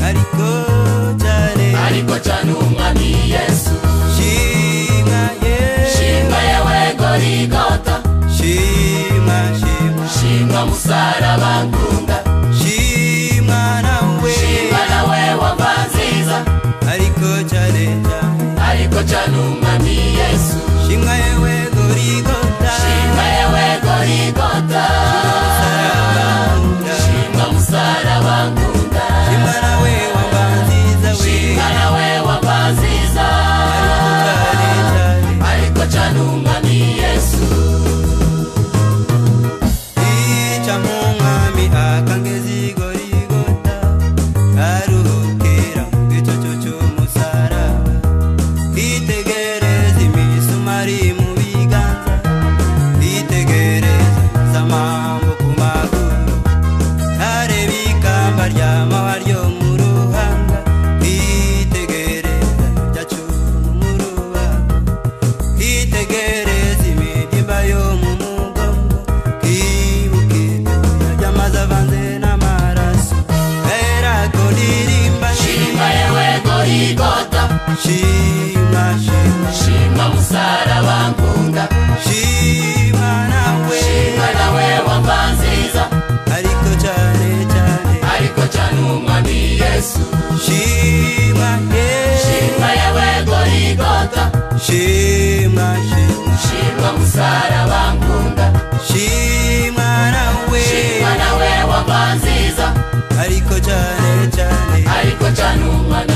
ariko cyane ariko cyane umwami yesu shima ye shinga yewe gorigota shima shima shinga musaraba ngunga shima nawe shinga nawe wava nziza ariko cyane cyane ariko cyane umwami yesu shima yewe gorigota shinga yewe gorigota sarabanga shinga musaraba ngunga shima nawe wabanziza we shinga nawe wava nziza cyane cyane ariko cyane umwami yesu ica mu mwami akangezi gorigota aruhukira mu gicucu cy'umusaraba itegereza imisumari mu biganza itegereza zamambo ku maguru areba ikamba ry'amahwa ryo mu ruhanga itegereza ibyacumu mu rubango twitegereze imibyimba yo mu mugongo twibuke ibyoya by'amazi avanze n'amaraso hera ko ririmba shinga yewe gorigota shima shima shinga musaraba ngunga shima nawe shinga nawe wava nziza ariko cyane cyane ariko cyane umwami yesu shima ye shinga yewe gorigota shima shima shinga musaraba ngunga shima nawe shinga nawe wava nziza ariko cyane cyane ariko cyane umwami